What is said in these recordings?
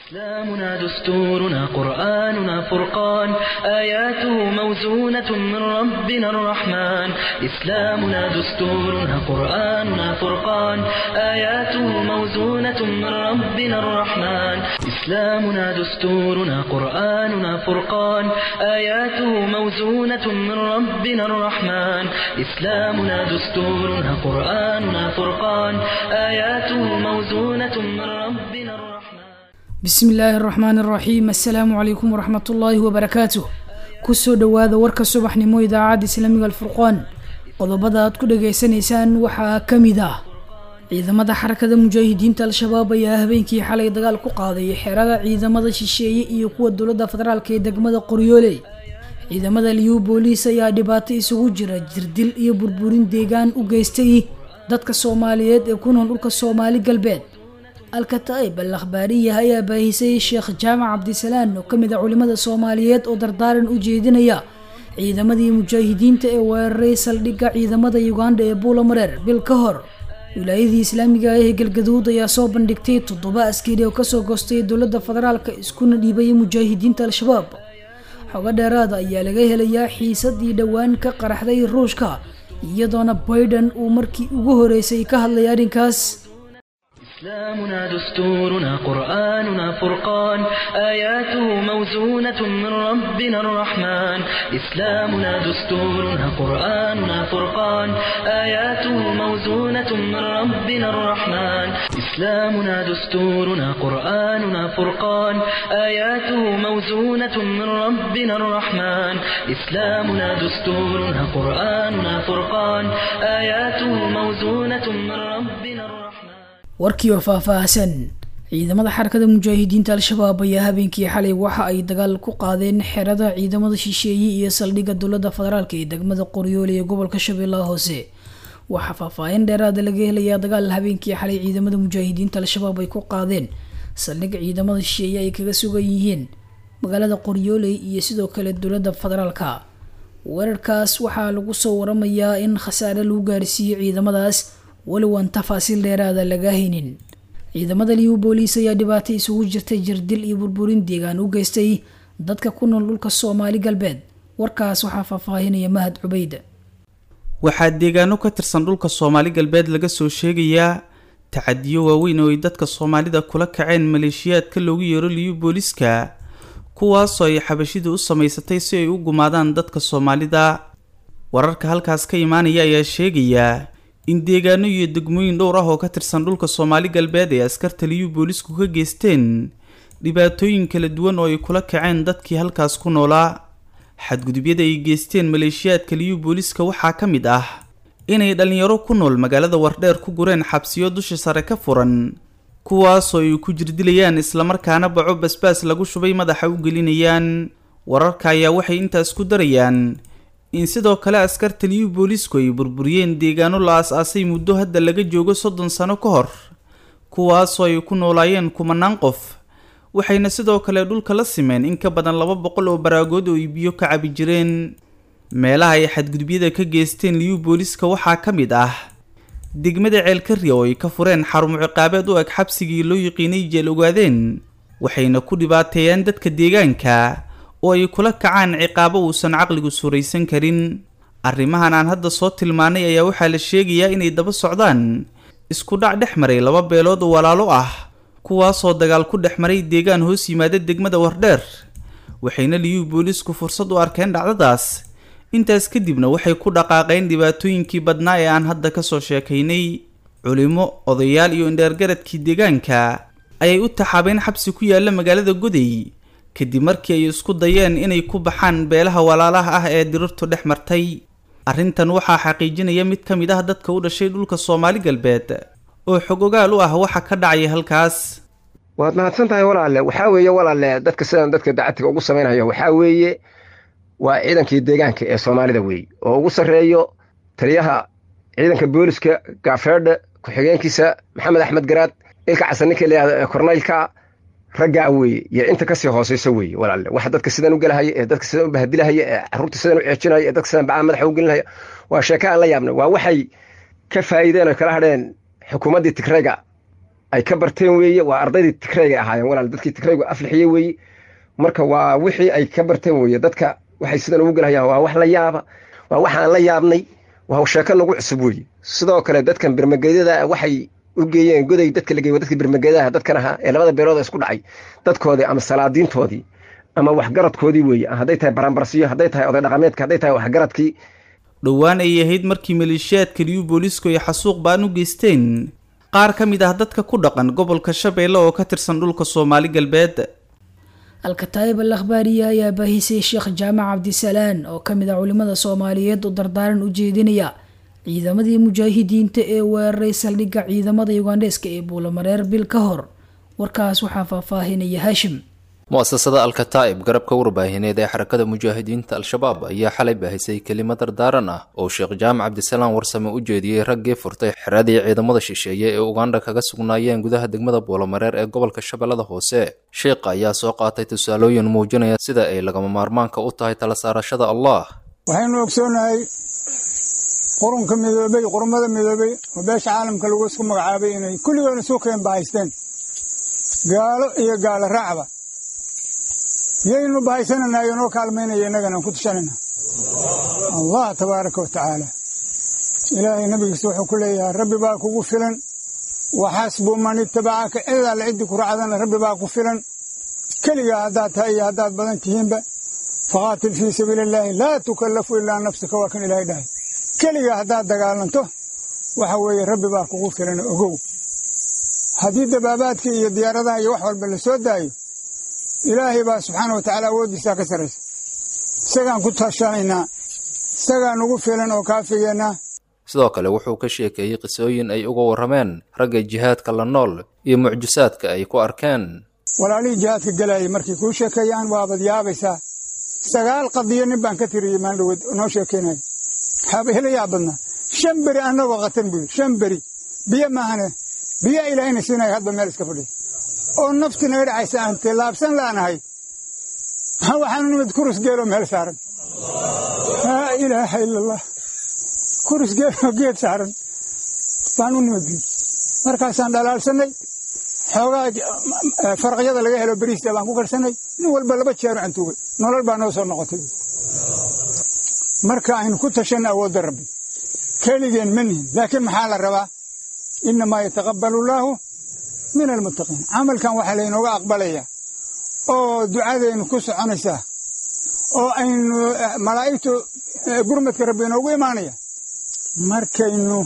إسلامنا دستورنا قرآننا فرقان آياته موزونة من ربنا الرحمن إسلامنا دستورنا قرآننا فرقان آياته موزونة من ربنا الرحمن إسلامنا دستورنا قرآننا فرقان آياته موزونة من ربنا الرحمن إسلامنا دستورنا قرآننا فرقان آياته موزونة من ربنا الرحمن bismi illaahi araxmaan araxiim assalaamu calaykum waraxmat ullaahi wabarakaatuh kusoo dhowaada warka subaxnimo idaacadda islaamiga alfurqaan qodobada aad ku dhageysanaysaan waxaa ka mid ah ciidamada xarakada mujaahidiinta al-shabaab ayaa habeenkii xalay dagaal ku qaaday xerada ciidamada shisheeye iyo kuwa dowladda federaalk ee degmada qoryooley ciidamada liyu booliis ayaa dhibaato isugu jira jirdil iyo burburin deegaan u geystay dadka soomaaliyeed ee ku nool dhulka soomaali galbeed alkataib al akhbaariya ayaa baahisay sheekh jaamac cabdisalaan oo kamid a culimada soomaaliyeed oo dardaaran u jeedinaya ciidamadii mujaahidiinta ee weeraray saldhigga ciidamada uganda ee buulamareer bil ka hor wilaayadii islaamiga ah ee galgaduud ayaa soo bandhigtay toddoba askari oo kasoo goostay dowladda federaalka iskuna dhiibaya mujaahidiinta al-shabaab xogo dheeraada ayaa laga helayaa xiisadii dhowaan ka qaraxday ruushka iyadoona baiden uu markii ugu horeysay ka hadlay arrinkaas إسلامنا دستورنا قرآننا فرقان آياته موزونة من ربنا الرحمن إسلامنا دستورنا قرآننا فرقان آياته موزونة من ربنا الرحمن إسلامنا دستورنا قرآننا فرقان آياته موزونة من ربنا الرحمن إسلامنا دستورنا قرآننا فرقان آياته موزونة من ربنا الرحمن warkii oo faahfaahsan ciidamada xarakada mujaahidiinta al-shabaab ayaa habeenkii xalay waxa ay dagaal ku qaadeen xerada ciidamada shisheeye iyo saldhigga dowladda federaalk ee degmada qoryoole ee gobolka shabeellaha hoose waxaa faahfaahin dheeraada laga helayaa dagaal habeenkii xalay ciidamada mujaahidiinta al-shabaab ay ku qaadeen saldhigga ciidamada shisheeye ay kaga sugan yihiin magaalada qoryooley iyo sidoo kale dowladda federaalka weerarkaas waxaa lagu soo waramayaa in khasaare lagu gaarsiiyey ciidamadaas walow aan tafaasiil dheeraada laga haynin ciidamada liyu booliis ayaa dhibaato isugu jirtay jirdil iyo burburin deegaan u geystay dadka ku nool dhulka soomaali galbeed warkaas waxaa faahfaahinaya mahad cubeyd waxaa deegaano ka tirsan dhulka soomaali galbeed laga soo sheegayaa tacadiyo waaweyn oo ay dadka soomaalida kula kaceen maleeshiyaadka loogu yeero liyu booliiska kuwaasoo ay xabashidu u samaysatay si ay u gumaadaan dadka soomaalida wararka halkaas ka imaanaya ayaa sheegaya in deegaano iyo degmooyin dhowr ah oo ka tirsan dhulka soomaali galbeed ay askarta liyu boolisku ka geysteen dhibaatooyin kala duwan oo ay kula kaceen dadkii halkaas ku noolaa xadgudubyada ay geysteen maleeshiyaadka liyu booliska waxaa ka mid ah inay dhallinyaro ku nool magaalada wardheer ku gureen xabsiyo dusha sare ka furan kuwaasoo ay ku jirdilayaan islamarkaana baco basbaas lagu shubay madaxa u gelinayaan wararka ayaa waxay intaas ku darayaan in sidoo kale askarta liyu boolisku ay burburiyeen deegaano la as-aasay muddo hadda laga joogo soddon sano ka hor kuwaasoo ay ku noolaayeen kumanaan qof waxayna sidoo kale dhulka la simeen in ka badan laba boqol oo baraagood oo ay biyo ka cabi jireen meelaha ay xadgudubyada ka geysteen liyu booliska waxaa ka mid ah degmada ceelkarya oo ay ka fureen xarumo ciqaabeed u eg xabsigii loo yiqiinay jeel ogaadeen waxayna ku dhibaateeyaan dadka deegaanka oo ay kula kacaan ciqaabo uusan caqligu suraysan karin arrimahan aan hadda soo tilmaanay ayaa waxaa la sheegayaa inay daba socdaan isku dhac dhex maray laba beelood oo walaalo ah kuwaasoo dagaal ku dhex maray deegaan hoos yimaada degmada wardheer waxayna liyu boolisku fursad u arkeen dhacdadaas intaas kadibna waxay ku dhaqaaqeen dhibaatooyinkii badnaa ee aan hadda kasoo sheekaynay culimo odayaal iyo indheergaradkii deegaanka ayay u taxaabeen xabsi ku yaala magaalada goday kadib markii ay isku dayeen inay ku baxaan beelaha walaalaha ah ee dirirtu dhex martay arrintan waxaa xaqiijinaya mid ka mid ah dadka u dhashay dhulka soomaali galbeed oo xog ogaal u ah waxa ka dhacaya halkaas waad mahadsan tahay walaale waxaa weeye walaale dadka sidan dadka dacadtiga ugu samaynaya waxaa weeye waa ciidankii deegaanka ee soomaalida weeye oo ugu sarreeyo taliyaha ciidanka booliska gaafeedhe ku-xigeenkiisa maxamed axmed garaad ilka casan ninka layihahdo kornaylka raggaa weeye iyo inta kasii hooseyso weeye walaalle waxa dadka sidan u gelahaya ee dadka sidan u bahadilahaya ee carruurta sidan u ceejinaya ee dadka sidan bacaa madaxa u gelinaya waa sheeke aan la yaabnay waa waxay ka faa'iideen oo kala hadheen xukuumaddii tigrayga ay ka barteen weeye waa ardaydii tigrayga ahaayeen walaal dadkii tigraygu aflixiyey weeye marka waa wixii ay ka barteen weeye dadka waxay sidan ugu gelhayaan waa wax la yaaba waa waxaan la yaabnay waa sheeko nagu cusub weeye sidoo kale dadkan birmageedyada waxay u geeyeen goday dadka la geey dadkii birmageedaha dadkan ahaa ee labada beelood isku dhacay dadkoodii ama salaadiintoodii ama waxgaradkoodii weeye hadday tahay baranbarsiyo hadday tahay oday dhaqameedka hadday tahay waxgaradkii dhowaan ay ahayd markii maleeshiyaadka liyu boolisku ay xasuuq baan u geysteen qaar ka mid ah dadka ku dhaqan gobolka shabeelle oo ka tirsan dhulka soomaali galbeed alkataayib al akhbaariya ayaa baahisay sheekh jaamac cabdisalaan oo ka mid ah culimada soomaaliyeed oo dardaaran u jeedinaya ciidamadii mujaahidiinta ee weeraray saldhigga ciidamada ugandheeska ee buulamareer bil ka hor warkaas waxaa faahfaahinaya haashim mu-asasada alkataa'ib garabka warbaahineed ee xarakada mujaahidiinta al-shabaab ayaa xalay baahisay kelimo dardaaran ah oo sheekh jaamac cabdisalaam warsame u jeediyey raggii furtay xeradii ciidamada shisheeye ee ugandha kaga sugnaayeen gudaha degmada buulamareer ee gobolka shabeellada hoose sheekha ayaa soo qaatay tusaalooyin muujinaya sida ay lagama maarmaanka u tahay tala saarashada allah waxaynu ogsoonahay qurunka midoobey qurmada midoobey oo beesha caalamka lagu isku magacaabay inay kulligoona suukeen bahaysteen gaalo iyo gaalo raacba yaynu bahaysananaa iyo noo kaalmaynaya innagana ku tushanayna allah tabaaraka wa tacaala ilaahay nabigiisa wuxuu ku leeyahay rabbi baa kugu filan waxasbu man itabacaka cid alle ciddii ku raacdana rabbi baa ku filan keligaa haddaad tahay iyo haddaad badan tihiinba faqaatil fii sabiili illaahi laa tukallafu ilaa nafsika waa kan ilaahay dhahay keligaa haddaad dagaalanto waxa weeye rabbi baa kugu filan ogow haddii dabaabaadkii iyo diyaaradaha iyo wax walba la soo daayo ilaahay baa subxaana wa tacaala awooddiisaa ka sarraysa isagaan ku tashanaynaa isagaa nugu filan oo kaafigeennaa sidoo kale wuxuu ka sheekeeyey qisooyin ay uga warrameen ragga jihaadka la nool iyo mucjisaadka ay ku arkeen walaalihii jihaadka gelaayay markay kuu sheekeeyaan waabad yaabaysaa sagaal qadiyo nin baan ka tiriyey maaldhoweed noo sheekaynaya waxaaba hela yaa badnaa shan beri annagoo qatan buu yidhi shan beri biyo maahane biyo ilaahayna siinaya hadba meel iska fadhiya oo nafti naga dhacaysa aan tillaabsan laanahay waxaanu nimid kurus geeloo meel saaran laa ilaaha ila allah kurus geeloo geed saaran baan u nimid buyi markaasaan dhalaalsannay xoogaa faraqyada laga helo beriista baan ku karsanay nin walba laba jeeru cantuugay nolol baa noo soo noqotay marka aynu ku tashanna awoodda rabbi keligeen ma nihin laakiin maxaa la rabaa innamaa yataqabbalu allaahu min almuttaqiin camalkan waxaa laynooga aqbalayaa oo ducadeennu ku soconaysaa oo aynu malaa'igtu gurmadka rabbi inoogu imaanaya markaynu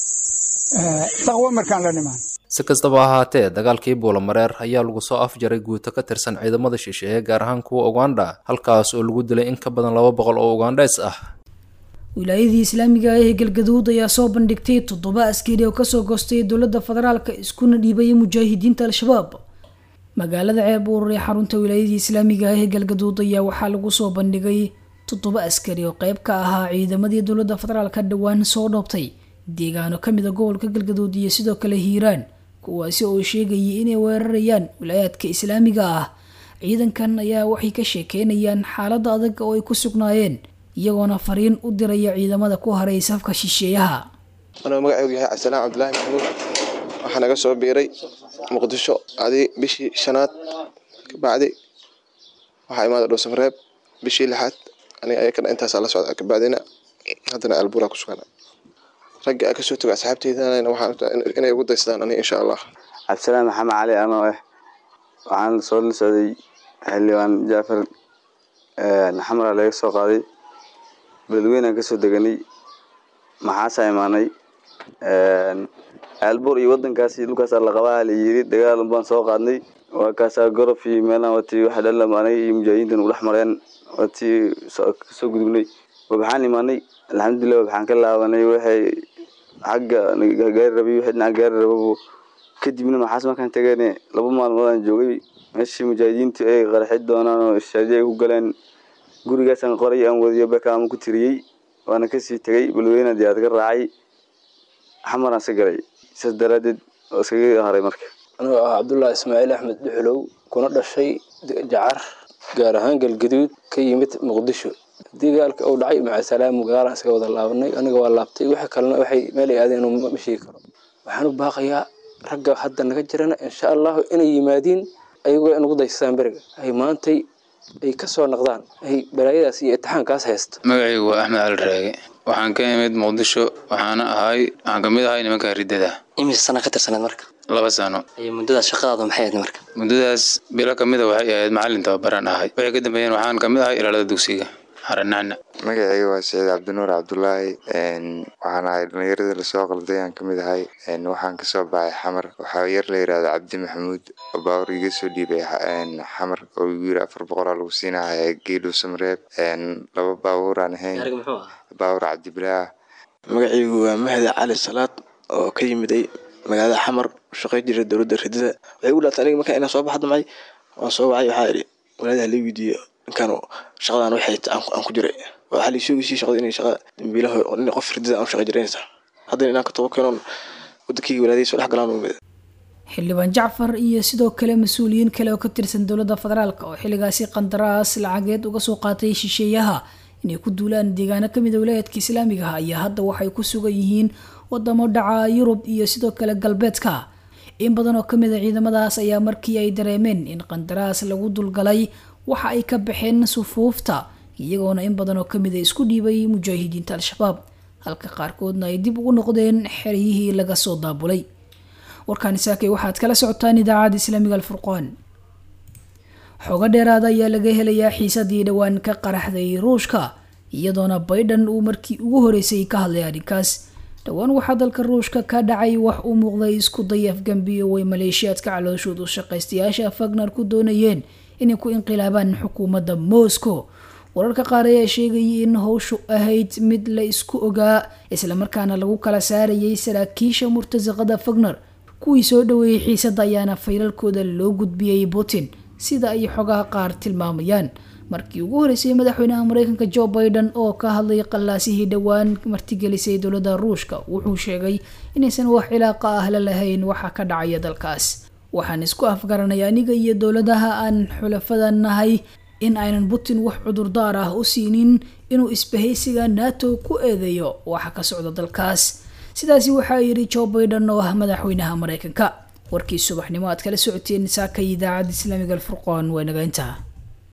taqwo markaan la dhimaan si kastaba ahaatee dagaalkii buulamareer ayaa lagu soo afjaray guuto ka tirsan ciidamada shisheeye gaar ahaan kuwa ugandha halkaas oo lagu dilay in ka badan laba boqol oo ugandheys ah wilaayadii islaamiga ah ee galgaduud ayaa soo bandhigtay toddoba askari oo kasoo goostay dowladda federaalka iskuna dhiibaya mujaahidiinta al-shabaab magaalada ceebuur ee xarunta wilaayadii islaamiga ah ee galgaduud ayaa waxaa lagu soo bandhigay toddoba askari oo qeyb ka ahaa ciidamadii dowladda federaalka dhowaan soo dhoobtay deegaano kamid a gobolka galgaduud iyo sidoo kale hiiraan kuwaasi oo sheegayay inay weerarayaan wilaayaadka islaamiga ah ciidankan ayaa waxay ka sheekeynayaan xaalada adag oo ay ku sugnaayeen iyagoona fariin u diraya ciidamada ku haray safka shisheeyaha anuu magaceygu yahay cabdisalaan cabdulaahi maxamuud waxaa naga soo biiray muqdisho adi bishii shanaad kabacdi waxaa imaada dhowsamareeb bishii lixaad aniga ayakana intaasaa la socda kabacdina haddana albuura ku sugana ragga a kasoo toga asxaabteydana waxaa inay ugu daysadaan aniga insha allah cabdisalaan maxamed cali anoo ah waxaan soo la socday xildhibaan jaafar xamara laga soo qaaday beledweynaan kasoo deganay maxaasaa imaanay aalbuur iyo wadankaasi dhulkaasaa laqabaa la yiri dagaal baan soo qaadnay waa kaasaa gorof iyo meelaan watii waxa dhalam aniga iyo mujaahidiintan ugu dhex mareen watii kasoo gudubnay waxaan imaanay alxamdulilah waxaan ka laabanay waxay xagga gaari rabay wixii dhinaca gaari rababo kadibna maxaas markaan tagane laba maalmood aan joogay meeshii mujaahidiintu ay qarxi doonaan oo ishaadi ay ku galeen gurigaasaan qoray aan wadiyo bakaama ku tiriyey waana kasii tegay balweyna diyaad ka raacay xamaraan iska galay saas daraadeed oo iskaga haray marka anigoo ah cabdullaahi ismaaciil axmed dhuxulow kuna dhashay jacar gaar ahaan galgaduud ka yimid muqdisho dagaalka uu dhacay macasalaam gaalaan iska wada laabanay aniga waa laabtay waxa kalena waxay meel ay aadeen ma sheegi karo waxaan u baaqayaa ragga hadda naga jirana insha allahu inay yimaadiin ayagoo inagu daysasaan beriga ay maantay ay kasoo noqdaan ay balaayadaas iyo itixaankaas haysto magacaygu waa axmed cali raage waxaan ka imid muqdisho waxaana ahay waxaan kamid ahay nimanka ridada imise sana ka tirsaneed marka laba sano muddadaas shaqadaadu maxay ahayd marka muddadaas bilo kamida waxay ahayd macalin tababaraan ahay wixii ka dambeeyeen waxaan kamid ahay ilaalada dugsiga xaranacna magacayga waa saciid cabdinuur cabdulaahi waxaan ahay dhallinyaradii lasoo qalday aan kamid ahay waxaan kasoo baxay xamar waxaa yar la yirahda cabdi maxamuud oo baawur iga soo dhiibay xamar oo igu yiri afar boqolaa lagu siinaya geedhow samreeb laba baawuraan ahayn baawur cabdibilaah magacaygu waa mahdi cali salaad oo ka yimiday magaalada xamar shaqay jira dowladda ridada waxay ugu dhaatay aniga markaa inaan soo baxda macay waan soo wacay waxaa idhi walaadaha la weydiiyo ninkan shaqadan waxay aan ku jiray waxaa la sheegaysi shaqada inay shaqa dambiilaha nin qof ridada aan shaqa jiraynaysa haddana inaan ka tobo keenoon wadankayga walaadaysa dhex galaan umid xildhibaan jacfar iyo sidoo kale mas-uuliyiin kale oo ka tirsan dowladda federaalk oo xilligaasi qandaraas lacageed uga soo qaatay shisheeyaha inay ku duulaan deegaano kamid a wilaayadka islaamiga ah ayaa hadda waxay ku sugan yihiin wadamo dhaca yurub iyo sidoo kale galbeedka in badan oo kamid a ciidamadaas ayaa markii ay dareemeen in qandaraas lagu dulgalay waxa ay ka baxeen sufuufta iyagoona in badan oo kamid a isku dhiibay mujaahidiinta al-shabaab halka qaarkoodna ay dib ugu noqdeen xeryihii laga soo daabulay warkaani saakay waxaad kala socotaan idaacadda islaamiga alfurqaan xoogo dheeraada ayaa laga helayaa xiisadii dhowaan ka qaraxday ruushka iyadoona baydhan uu markii ugu horeysay ka hadlay arrinkaas dhowaan waxaa dalka ruushka ka dhacay wax u muuqday isku day afgambiyo way maleeshiyaadka calooshood u shaqaystayaasha fagner ku doonayeen inay ku inqilaabaan xukuumadda moscow wararka qaar ayaa sheegayay in howshu ahayd mid la isku ogaa islamarkaana lagu kala saarayay saraakiisha murtasaqada fagner kuwii soo dhaweeyey xiisadda ayaana faylalkooda loo gudbiyey putin sida ay xogaha qaar tilmaamayaan markii ugu horeysay madaxweynaha mareykanka jo biden oo ka hadlay qallaasihii dhowaan martigelisay dowladda ruushka wuxuu sheegay inaysan wax cilaaqa ah la lahayn waxa ka dhacaya dalkaas waxaan isku afgaranay aniga iyo dowladaha aan xulafada nahay in aynan putin wax cudurdaar ah u siinin inuu isbahaysiga nato ku eedeeyo waxa ka socda dalkaas sidaasi waxaa yidhi jo biden oo ah madaxweynaha mareykanka warkii subaxnimo aad kala socoteen saaka idaacadda islaamiga alfurqaan waa naga intaa